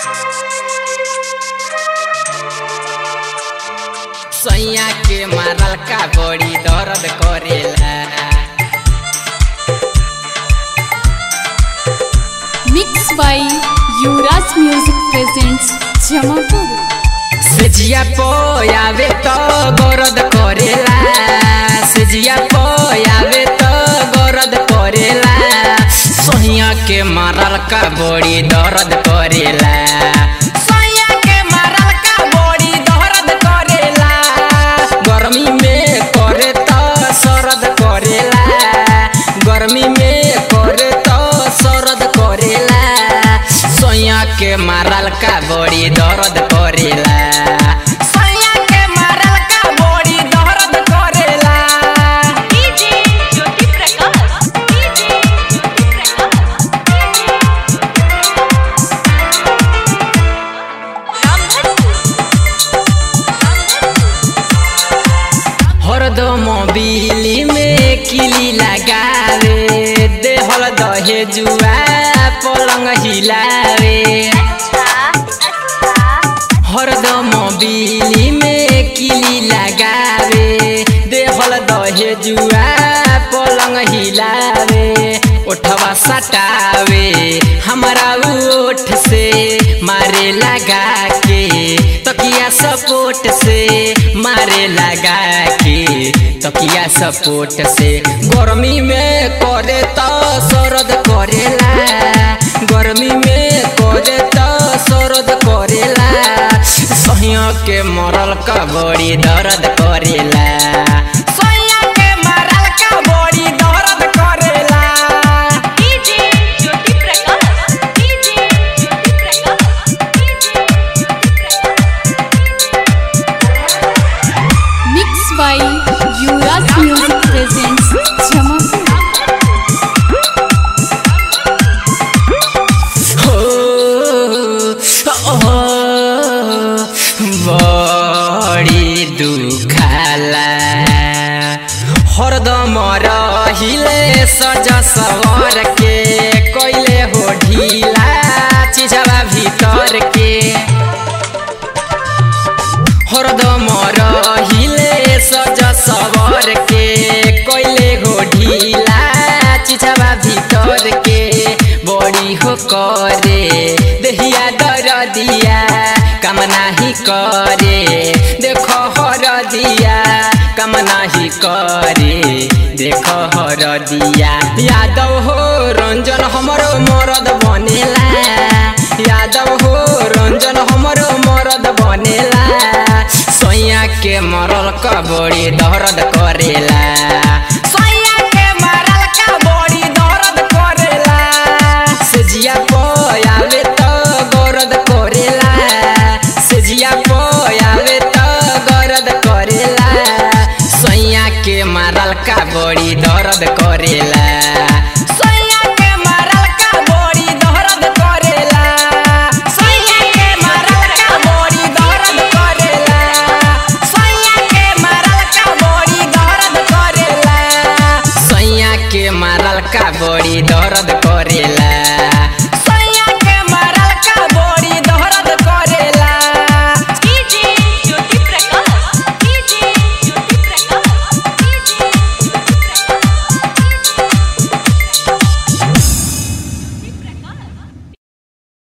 सैया के मारल का बड़ी दर्द करेला mix by Yuvraj music presents Jamapur सेजिया पोयावे तो गरद करेला सेजिया पोयावे तो गरद करेला सैया के मारल का बड़ी दर्द करेला सैया के मारल का बड़ी दर्द करेला गर्मी में करे तो सरद करेला गर्मी में करे तो सरद करेला सैया के मारल का बड़ी दर्द करेला सैया के मारल का बड़ी दर्द करेला डीजे ज्योति प्रकाश डीजे ज्योति हरदम बिली में किली लगावे देहल दहे जुआ पलंग हिलावे हरदम बिली में किली लगावे देहल दहे जुआ पलंग हिलावे ओठवा सटावे हमारा ओठ से मारे लगा के तकिया सपोर्ट से मारे लगा के तकिया सपोर्ट से गर्मी में करे तो सरद करेला गर्मी में करे तो सरद करेला सहिया के मरल का बड़ी दर्द करेला सहिया के मरल का बड़ी दर्द करेला DJ Jyoti Prakash DJ Jyoti Prakash DJ mix by Yuvraj music presents Jamapur हो हो, बड़ी दुखाला हरदम रहिले सज सवर के कैले हो ढीला चिजवा भीतर के हरदम रहिले सज सवर के कैले हो ढीला चिजवा भीतर के बड़ी हो करे देहिया दर दिया काम नाही करे देखो हर दिया काम नाही करे देखो हर दिया यादव हो रंजन हमरो मरद बनेला यादव हो रंजन हमरो मरद बनेला सैया के मरल का बड़ी दर्द करेला सैया के मरल का बड़ी दर्द करेला सेजिया पयावे तो गरद करेला सेजिया पयावे तो गरद करेला सैया के मारल का बड़ी दर्द करेला